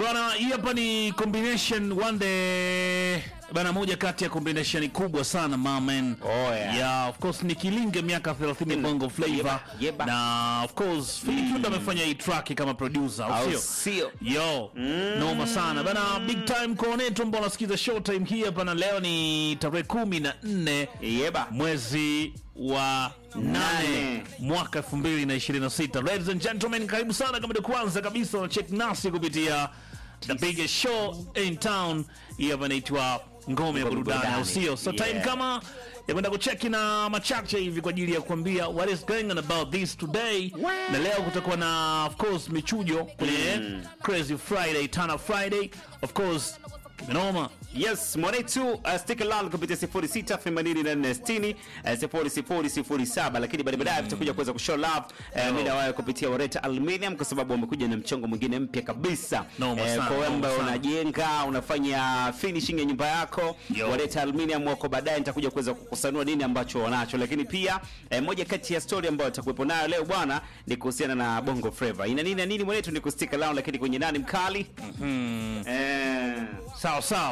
bwana, hii hapa ni combination one day bana, moja kati ya combination kubwa sana mamen. Oh, yeah. yeah, of course ni Kilinge miaka 30 Bongo Flava Yeba, yeba. na of course Philly Kindo amefanya hii track kama producer, au Au sio? sio? Yo, noma sana bana, big time kwa netu ambao unasikiza showtime hii hapa, na leo ni tarehe kumi na nne Yeba. mwezi wa nane Nane. mwaka 2026. Ladies and gentlemen, karibu sana kama ndio kwanza kabisa na check nasi kupitia the biggest show in town. Hii hapa inaitwa Ngome ya Burudani, au Burudani. sio? So time Yeah. kama ya kwenda kucheki na machache hivi kwa ajili ya kuambia what is going on about this today. Na leo kutakuwa na of course michujo kwenye Crazy Friday, Tana Friday. Of course, kimenoma. Yes, mwanetu uh, stick around kupitia 06 84 60 0007, lakini baada baadaye tutakuja kuweza kushow love uh, mimi na wewe kupitia Wareta Aluminium kwa sababu wamekuja na mchongo mwingine mpya kabisa. Noma Eh, sana, kwa wewe noma ambaye sana. unajenga, unafanya finishing ya nyumba yako, Yo. Wareta Aluminium wako baadaye nitakuja kuweza kukusanua nini ambacho wanacho, lakini pia eh, moja kati ya story ambayo tutakuwepo nayo leo bwana ni kuhusiana na Bongo Flava. Ina nini na nini mwanetu ni kustick around, lakini kwenye nani mkali? Eh Sawa sawa.